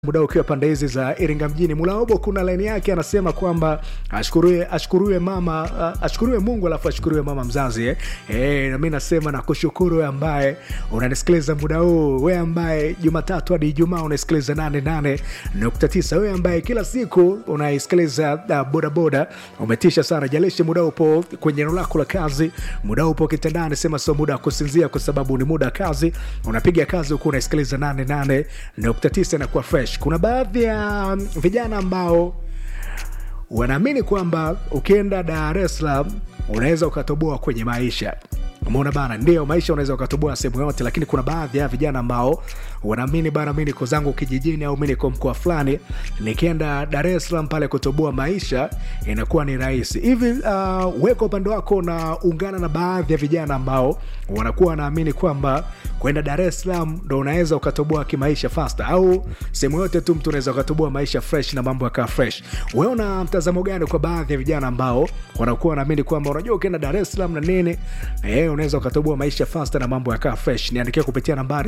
muda ukiwa pande hizi za Iringa mjini. Mulaobo kuna laini yake anasema kwamba ashukuriwe ashukuriwe mama uh, ashukuriwe Mungu alafu ashukuriwe mama mzazi eh. Eh, na mimi nasema na kushukuru wewe ambaye unanisikiliza muda huu, wewe ambaye Jumatatu hadi Ijumaa unasikiliza 88.9, wewe ambaye kila siku unaisikiliza uh, bodaboda, umetisha sana. Jalishi muda upo kwenye eneo lako la kazi, muda upo kitandani, sema sio muda wa kusinzia, kwa sababu ni muda wa kazi. Unapiga kazi huku unaisikiliza 88.9 na kuwa fresh. Kuna baadhi ya um, vijana ambao wanaamini kwamba ukienda Dar es Salaam unaweza ukatoboa kwenye maisha. Umeona bana, ndio maisha unaweza ukatoboa sehemu yote, lakini kuna baadhi ya vijana ambao wanaamini bana, mi niko zangu kijijini au mi niko mkoa fulani, nikienda Dar es Salaam pale kutoboa maisha inakuwa ni rahisi hivi. Uh, weka upande wako na ungana na baadhi ya vijana ambao wanakuwa wanaamini kwamba kwenda Dar es Salaam ndo unaweza ukatoboa kimaisha faster, au sehemu yote tu mtu unaweza ukatoboa maisha fresh na mambo yakaa fresh. Wewe una mtazamo gani kwa baadhi ya vijana ambao wanakuwa wanaamini kwamba unajua ukienda Dar es Salaam na nini eh, unaweza ukatoboa maisha faster na mambo yakaa fresh? Niandikia kupitia nambari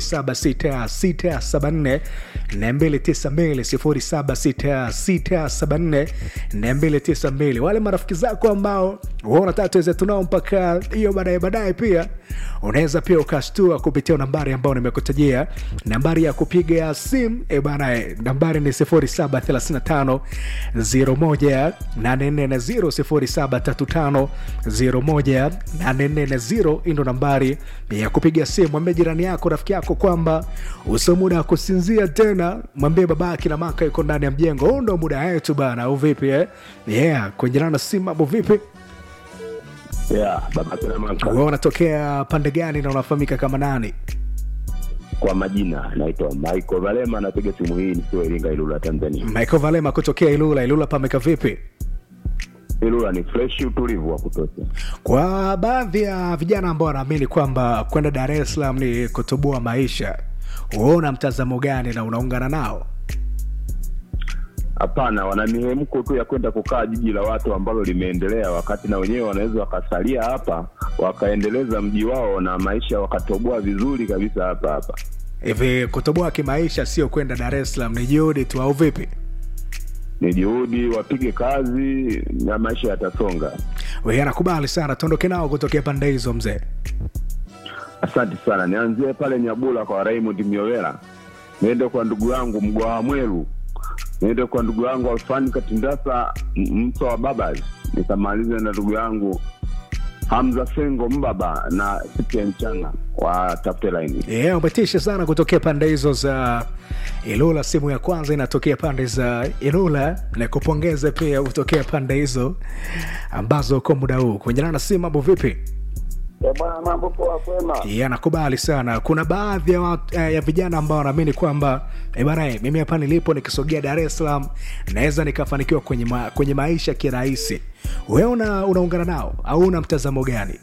076674 292 076674 292. Wale marafiki zako ambao wewe unataka tuweze tunao mpaka hiyo baadaye baadaye, pia unaweza pia ukashtua kupitia nambari ambayo nimekutajia, nambari ya kupiga simu e bana, eh, nambari ni 0735 01 0735 01 840 hii ndo nambari ya kupiga simu. Mwambie jirani yako, rafiki yako kwamba usio muda wa kusinzia tena. Mwambie babake na maka yuko ndani ya mjengo, huu ndo muda wetu bana, au vipi eh? Yeah, kwenye na simu hapo vipi? Yeah, baba kina maka. Wewe unatokea pande gani na unafahamika kama nani? Kwa majina naitwa Michael Valema, napiga simu hii nikiwa Iringa, Ilula, Tanzania. Michael Valema kutokea Ilula. Ilula pameka vipi? Ilula ni fresh, utulivu wa kutosha. Kwa baadhi ya vijana ambao wanaamini kwamba kwenda Dar es Salaam ni kutoboa maisha, wewe una mtazamo gani na unaungana nao? Hapana, wana mihemko tu ya kwenda kukaa jiji la watu ambalo limeendelea, wakati na wenyewe wanaweza wakasalia hapa wakaendeleza mji wao na maisha wakatoboa vizuri kabisa hapa hapa. Hivi kutoboa kimaisha sio kwenda Dar es Salaam, ni juhudi tu au vipi? Ni juhudi, wapige kazi na maisha yatasonga. Wewe anakubali sana, tuondoke nao kutokea pande hizo mzee. Asante sana. Nianzie pale Nyabula kwa Raymond Miowela, niende kwa ndugu yangu Mgwawa Mweru, niende kwa ndugu yangu Alfani Katindasa M- Mso wa Babas, nikamalize na ndugu yangu Hamza Sengo Mbaba na Sipia Mchana wa tafute laini. Yeah, umetisha sana kutokea pande hizo za Ilula. Simu ya kwanza inatokea pande za Ilula, na kupongeza pia kutokea pande hizo ambazo uko muda huu kuenjana na simu. Mambo vipi? Eh, bwana mambo poa kwema. Yeah, nakubali sana. Kuna baadhi ya, watu, eh, ya vijana ambao wanaamini kwamba eh, bana eh, mimi hapa nilipo nikisogea Dar es Salaam naweza nikafanikiwa kwenye, ma, kwenye maisha kirahisi. Wewe una, unaungana nao au una mtazamo gani?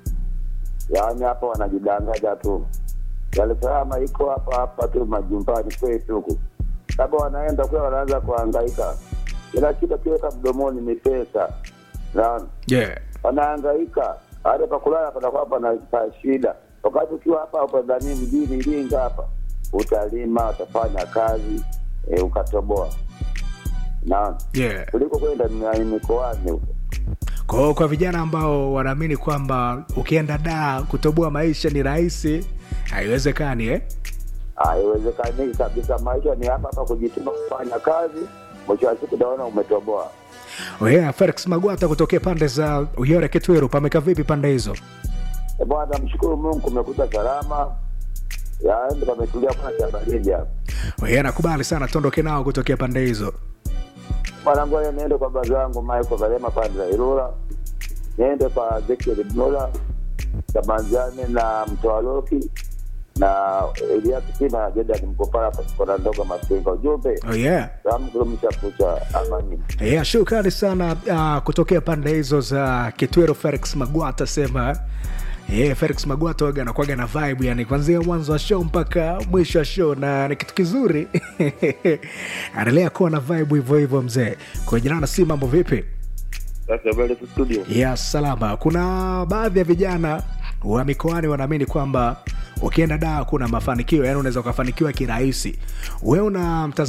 Yaani hapa wanajidanganya tu. Dar es Salaam iko hapa hapa tu majumbani kwetu huku. Labda wanaenda kule wanaanza kuhangaika. Kila kitu kiweka mdomoni ni pesa. Naona Yeah. wanahangaika. Hata pa kulala panakuwa pana pa shida. Wakati ukiwa hapa hapa ndani mjini Iringa hapa utalima, utafanya kazi, e, ukatoboa. Naona Yeah. kuliko kwenda mi- mikoani huko. Kwa hiyo kwa vijana ambao wanaamini kwamba ukienda daa kutoboa maisha ni rahisi, haiwezekani eh? haiwezekani kabisa. Maisha ni hapa hapa, kujituma kufanya kazi, mwisho wa siku utaona umetoboa. Oh yeah, Felix Magwata kutokea pande za Uyore Kitwiru, pameka vipi pande hizo? E bwana, mshukuru Mungu kumekuta salama, yaani pametulia, kuna cha baridi hapa Oh yeah, nakubali sana, tuondoke nao kutokea pande hizo. bwana. Ngoja niende kwa baza yangu Michael Valema pande za Ilula, niende kwa Ezekiel Mnola Tamanzani na Mtoaloki na Elias Kina na Jordan Mkopala kona ndogo Masinga. Ujumbe Oh yeah. salamu kudumisha kucha amani. Yeah, shukrani sana uh, kutokea pande hizo za Kitwero. Felix Magwata sema Yeah, Felix Magwata waga anakuwaga na vibe yani kuanzia mwanzo wa show mpaka mwisho wa show na ni kitu kizuri. Anaendelea kuwa na vibe hivyo hivyo mzee. Kwa jina na si mambo vipi? Sasa mbele studio ya salama. Kuna baadhi ya vijana wa mikoani wanaamini kwamba ukienda daa kuna mafanikio yani unaweza ukafanikiwa kirahisi wewe una